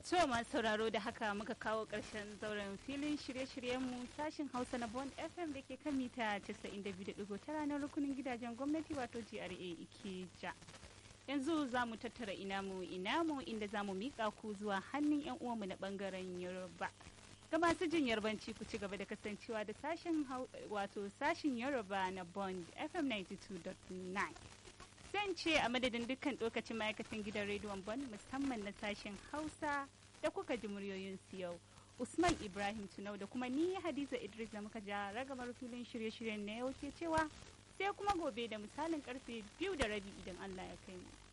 To masu sauraro da haka muka kawo ƙarshen zauren filin shirye-shiryenmu sashin Hausa na Bond FM da ke kan mita 92.9 na rukunin gidajen gwamnati wato GRA Ikeja. Yanzu za mu tattara inamu inamu inda za mu miƙa ku zuwa hannun 'yan uwanmu na ɓangaren Yoruba. Ga masu jin yarbanci ku ci gaba da kasancewa da sashin wato sashin Yoruba na Bond FM 92.9. Zan ce a madadin dukkan lokacin ma'aikatan gidan rediyon Bond musamman na sashen Hausa da kuka ji muryoyinsu yau. Usman Ibrahim Tunau da kuma ni Hadiza Idris da muka ja ragamar filin shirye-shiryen na yau ke cewa sai kuma gobe da misalin karfe biyu da rabi idan Allah ya kai mu.